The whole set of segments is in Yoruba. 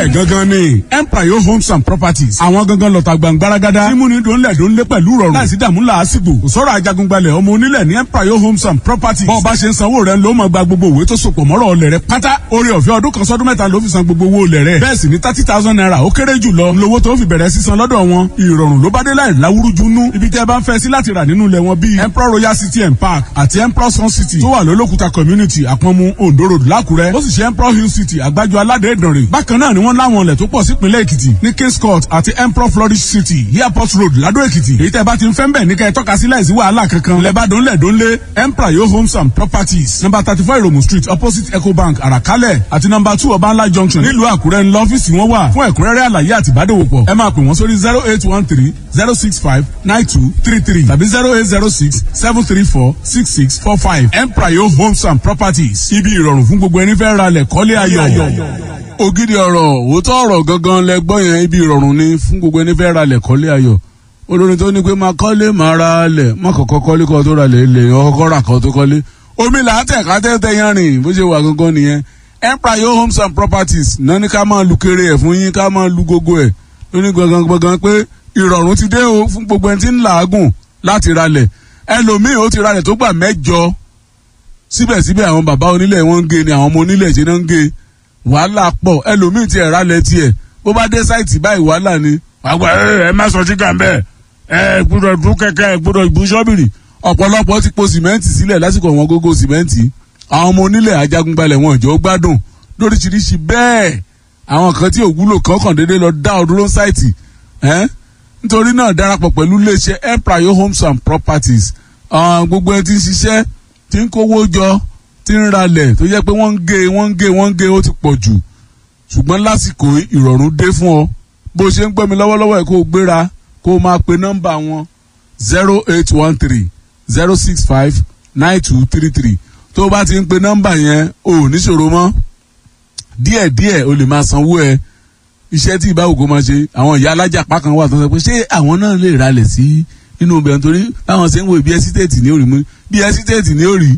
gangan ni empire homes and properties àwọn gangan lọ́ta gbàngbáragádá tí múni dòńlẹ̀ dòńlẹ̀ pẹ̀lú rọrùn láìsí dààmú làásìgbò kò sọ̀rọ̀ ajagungbalẹ̀ ọmọ onílẹ̀ ní empire homes and properties bọ́ọ̀ bá ṣe ń sanwó rẹ̀ ló máa gba gbogbo òwe tó sopọ̀ mọ́rọ̀ ọlẹ̀ rẹ̀ pátá orí ọ̀fẹ́ ọdún kan sọ́dún mẹ́ta ló fi san gbogbo owó ọlẹ̀ rẹ̀ bẹ́ẹ̀ sì ni thirty thousand naira ó kéré jù lọ lówó tó fi bẹ̀rẹ̀ sísan lọ́dọ̀ wọn ìrọ̀rùn ló bá dé láì láwúrújú nú ibi tẹ́ bá ń fẹ́ sí láti rà nínú ilẹ̀ wọn bíi emperor royal city and park àti emperor sun city tó wà lólókùta community àpọ̀nmu ondo road lákùrẹ́ ó sì ṣe emperor hill city àgbájọ aládé ìdànrè bákan náà ni wọ́n láwọn ilẹ̀ tó pọ̀ sípínlẹ̀ èkìtì ní kings court àti emperor flourish city airport road ládó èkìtì èyí tẹ́ bá ti ń fẹ́ ń bẹ̀ ní kẹ́ ẹ tọ́ka sí láìsí wàhálà kankan lẹ́bàdàn lẹ́dọ́nlé emperor yo homes and properties number thirty four iromu street opposite ecobank àràkálẹ̀ àti number two ọbànlá junction nílùú àkúrẹ́ ńlọ ọ́fíìsì wọn wà fún ẹ̀kúnrẹ́rẹ́ àlàyé àti ìbádòwòpọ̀ ẹ máa pè wọ́n sórí zero eight one three zero six five nine two three three tàbí zero eight zero six seven three four six six four five emprayo homes and properties ibi ìrọ̀rùn fún gbogbo ẹni fẹ́ ra lẹ̀ kọ́lé ayọ̀. ògidì ọ̀rọ̀ òótọ́ ọ̀rọ̀ gangan lẹ gbọ́ yẹn ibi ìrọ̀rùn ni fún gbogbo ẹni fẹ́ ra lẹ̀ kọ́lé ayọ̀ olórin tó ní pé máa kọ́lé máa ra lẹ̀ má kọ́kọ́ kọ́lé kọ́ tó ra lẹ̀ lè ọkọ́ rà kọ́ tó kọ́lé omi là á tẹ̀ ká tẹ́tẹ́ yẹn rìn bó ṣe wà gangan nìyẹn emprayo homes and properties náà ní ká máa lu kéré ẹ̀ fún yín ká máa lu gógó ẹ̀ lóní gangan gangan pé ìrọ̀rùn ti dé o fún gbogbo ẹni tí ń làágùn láti ralẹ̀ ẹlòmíì ó ti ralẹ̀ tó gbà mẹ́jọ síbẹ̀síbẹ̀ àwọn bàbá onílẹ̀ wọn ń gé ni àwọn ọmọ onílẹ̀ ṣe náà ń gé wàhálà pọ̀ ẹlòmíì ti ẹ̀ ralẹ̀ tiẹ̀ bó bá dé sáìtì báyìí wàhálà ni. àgbà ẹ má sọ sígà mbẹ ẹ gbọ́dọ̀ dún kẹ̀kẹ́ ẹ gbọ́dọ̀ bu ṣọ́bìrì ọ̀pọ̀lọpọ̀ ti po sìmẹ́ǹtì sílẹ̀ lásìkò wọn gógó sìmẹ́ǹtì àwọn ọmọ onílẹ̀ ajagunbalẹ̀ wọn ìjọ gbádùn lóríṣiríṣi bẹ́ẹ̀ àwọn kan tí òwúlò kankan déédéé lọ dá ọdún ló sáìtì ẹ́ nítorí náà darapọ̀ pẹ̀lú iléeṣẹ́ empire homes and properties gbogbo ẹni tí ń ṣiṣẹ́ tí ń kówó jọ tí ń ralẹ̀ tó jẹ́ pé wọ́n ń gé wọ́n ń gé wọ́n ń gé ó ti pọ̀ jù ṣùgbọ́n lásìkò ìrọ̀rùn dé fún ọ bó ṣe ń gbọ́ mi lọ́wọ́lọ́wọ́ ẹ̀ kó o gbéra kó o máa pe nọ́mbà wọn zero eight one three zero six five nine two three three tó o bá ti ń pe nọ́mbà yẹn o ò níṣòro mọ́ díẹ̀díẹ̀ o lè máa sanwó ẹ̀ iṣẹ́ tí ìbáwò kó máa ṣe àwọn ìyá alájàpá kan wà tó ń sọ pé ṣé àwọn náà lè ralẹ̀ sí inú ibẹ̀ nítorí báwọn ṣe ń wo bí ẹsítéètì ní òrì mú bí ẹsítéètì ní òrì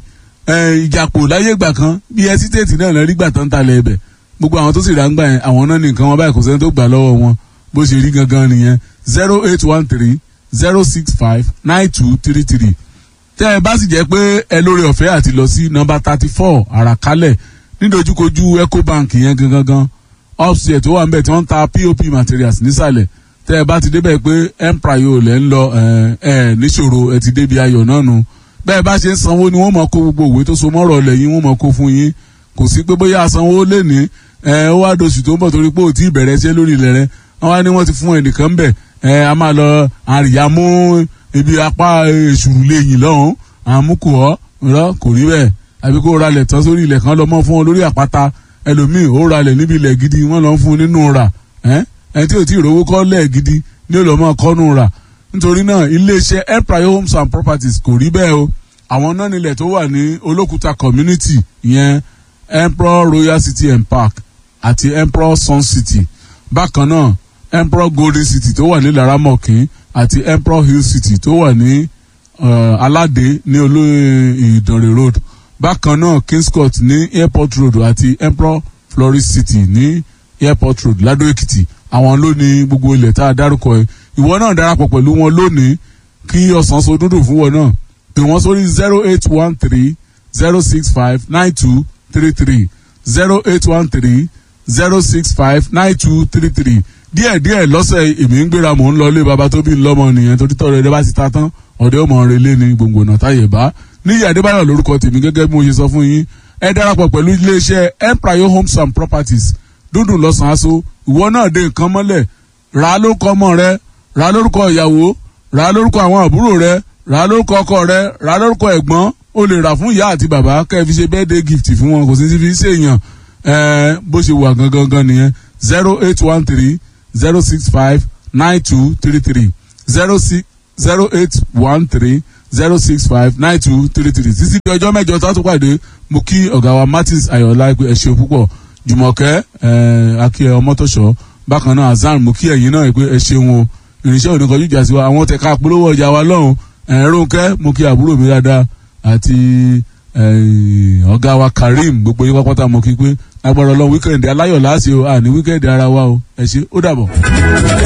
ìjàpò láyé ìgbà kan bí ẹsítéètì náà lọ rí gbà tán talẹ̀ ẹbẹ̀ gbogbo àwọn tó sì rà ń gbà yẹn àwọn náà nìkan wọn báyìí kò sẹ́ni tó gbà lọ́wọ́ wọn bó ṣe rí gangan nìyẹn zero eight one three zero six five nine two three three tẹ́ ẹ bá sì jẹ́ pé ẹ lórí ọ̀fẹ́ àti lọ sí nọ́mbà thirty four àràkálẹ̀ nídojúkojú ecobank yẹn gangan gan upstairs tó wà níbẹ̀ tí wọ́n ń ta pop materials nísàlẹ̀ tẹ́ ẹ bá ti débẹ̀ pé emprayo lẹ́ ń lọ ẹ ẹ níṣòro ẹ ti débi ayọ̀ náà nu bẹ́ẹ̀ bá ṣe ń sanwó ni wọ́n mọ̀ kó gbogbo òwe tó so mọ́rọ̀ lẹ́yìn wọ́n mọ̀ kó fún yín kò sí pé bóyá sanwó lè ní ẹ ó wá doṣù tó ń bọ̀ torí pé ò tí ì bẹ̀rẹ̀ iṣẹ́ lórí ilẹ̀ rẹ wọ́n wá ní wọ́n ti fún ẹnìkan ń bẹ̀ ẹ a máa lọ àríyá mú ibi apá èṣùrù lẹ́yìn lọ́hùn àmúkù ọ́ rọ́ kò rí bẹ́ẹ̀ àbí kó ralẹ̀ tán sórí ilẹ̀ kan lọ mọ́ fún ọ lórí àpáta ẹlòmíì ó ralẹ̀ níbi ilẹ̀ gidi wọ́n lọ fún un nínú rà ẹni tí ò tí ì rówó kọ́ lẹ̀ gidi ní ó lọ́ mọ́ kọ́nù rà nítorí náà iléeṣẹ́ empire homes and properties kò rí bẹ́ẹ̀ o àwọn náà nílẹ̀ tó wà ní olókùúta community ìyẹn emperor royal city and park àti emperor sun city bákan náà emperor golden city tó wà ní laramọ̀kín àti emperor hill city tó wà ní uh, aládé ní olóyè ìdànrè road bákan náà kings court ní airport road àti emperor florist city ní airport road ládó èkìtì àwọn ló ní gbogbo ilẹ̀ tá a dárúkọ ẹ ìwọ náà darapọ̀ pẹ̀lú wọn lónìí kí ọ̀sán so dúdú fún wọn náà pè wọ́n sórí zero eight one three zero six five nine two three three zero eight one three zero six five nine two three three díẹ̀ díẹ̀ lọ́sẹ̀ èmi ń gbéra mò ń lọ ilé baba tó bí lọ́mọ nìyẹn torí tọ́rọ ẹ̀dẹ́ bá ti ta tán ọ̀dẹ́ ọmọ rẹ̀ lé ní gbòǹgbò náà táyẹ̀ bá níyà adébáyọ̀ lórúkọ tèmi gẹ́gẹ́ bí mo ṣe sọ fún yín ẹ darapọ̀ pẹ̀lú iléeṣẹ́ empire homes and properties dúndùn lọ́sàn-án aṣọ ìwọ náà dé nǹkan mọ́lẹ̀ rà á lórúkọ ọmọ rẹ rà á lórúkọ ìyàwó rà á lórúkọ àwọn àbúrò rẹ rà á lórúkọ ọkọ rẹ rà á lórúkọ ẹ̀gbọ́n o lè rà fún ìyá àti bàbá kẹ́ ẹ fi ṣe birthday gift fún wọn kò sí ti fi ṣèyàn ẹ bó ṣe wà gangan gan nìyẹn zero eight one three zero six five nine two three three zero six zero eight one three zero six five nine two three three títí di ọjọ́ mẹ́jọ tó tún pàdé mo kí ọ̀gá wa martins ayọ̀lá pé ẹ ṣeun púpọ̀ jùmọ̀kẹ́ akíyẹ ọmọtọ́ṣọ́ bákan náà azan mo kí ẹ̀yin náà pé ẹ ṣeun o irinṣẹ́ òní kọjú ìjà sí wa àwọn tẹ̀ka polówó ọjà wa lọ́hùn ẹ̀rọ̀nkẹ́ mo kí àbúrò mi dáadáa àti ọ̀gá wa karim gbogbo yín pápátá mo kí pé agbára ọlọ́run wíkẹ̀ndì aláyọ̀ láàṣẹ o àní wíkẹ̀ndì ara wa o ẹ ṣé ó dàbọ̀.